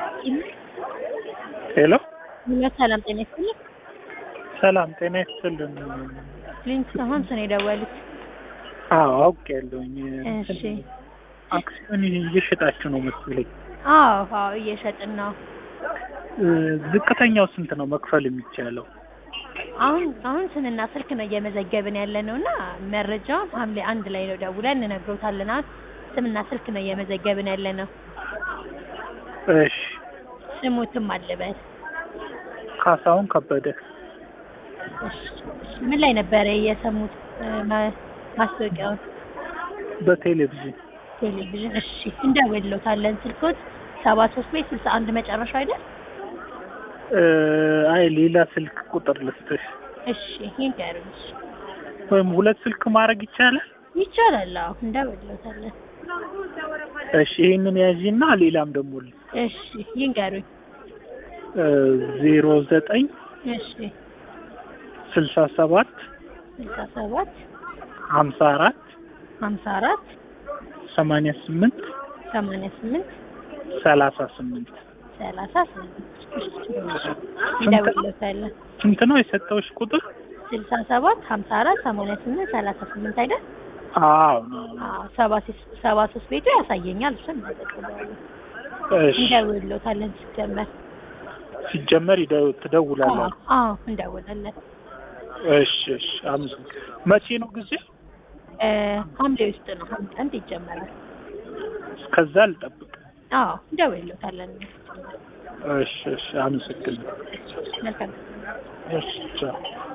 ሄሎ ሰላም ጤና ይስጥልኝ። ሰላም ጤና ይስጥልን። ሊንክ ከሆን ስነ የደወሉት አዎ አውቄያለሁኝ። እሺ። አክሲዮን እየሸጣችሁ ነው መሰለኝ። አዎ አዎ እየሸጥን ነው። እ፣ ዝቅተኛው ስንት ነው መክፈል የሚቻለው? አሁን አሁን ስምና ስልክ ነው እየመዘገብን ያለ ነው እና መረጃውን ሐምሌ አንድ ላይ ነው ደውለን እንነግሮታለን። አሁን ስምና ስልክ ነው እየመዘገብን ያለ ነው። እሺ። ስሙትም አልበል። ካሳሁን ከበደ እሺ፣ እሺ። ምን ላይ ነበረ የሰሙት እ፣ ማ- ማስታወቂያውን? በቴሌቪዥን ቴሌቪዥን። እሺ እንደውልዎታለን። ስልኮት ሰባ ሶስት ቤት ስልሳ አንድ መጨረሻ አይደል? እ፣ አይ ሌላ ስልክ ቁጥር ልስጥሽ እሺ ይንገሩኝ። እሺ። ወይም ሁለት ስልክ ማድረግ ይቻላል? ይቻላል። አዎ እንደውልዎታለን። እሺ ይሄንን ያዢና ሌላም ደግሞ ል- እሺ ይንገሩኝ። እ፣ ዜሮ ዘጠኝ እሺ ስልሳ ሰባት ስልሳ ሰባት ሀምሳ አራት ሀምሳ አራት ሰማንያ ስምንት ሰማንያ ስምንት ሰላሳ ስምንት ሰላሳ ስምንት እንደውልዎታለን። ስንት ነው የሰጠውሽ ቁጥር? ስልሳ ሰባት ሀምሳ አራት ሰማንያ ስምንት ሰላሳ ስምንት አይደል? አዎ ነው። አዎ ሰባ ሶስት ሰባ ሶስት ቤቱ ያሳየኛል። እሱን እናጠቅለዋለን። እሺ እንደውልዎታለን ሲጀመር። ሲጀመር ይደው አዎ ትደውላላችሁ። አዎ እንደውላለን። እሺ እሺ አመሰግናለሁ። መቼ ነው ጊዜ? እ፣ ሐምሌ ውስጥ ነው። ሐምሌ አንድ ይጀመራል። እስከዛ ልጠብቅ። አዎ እንደውልዎታለን። እሺ እሺ አመሰግናለሁ። መልካም እሺ ቻው።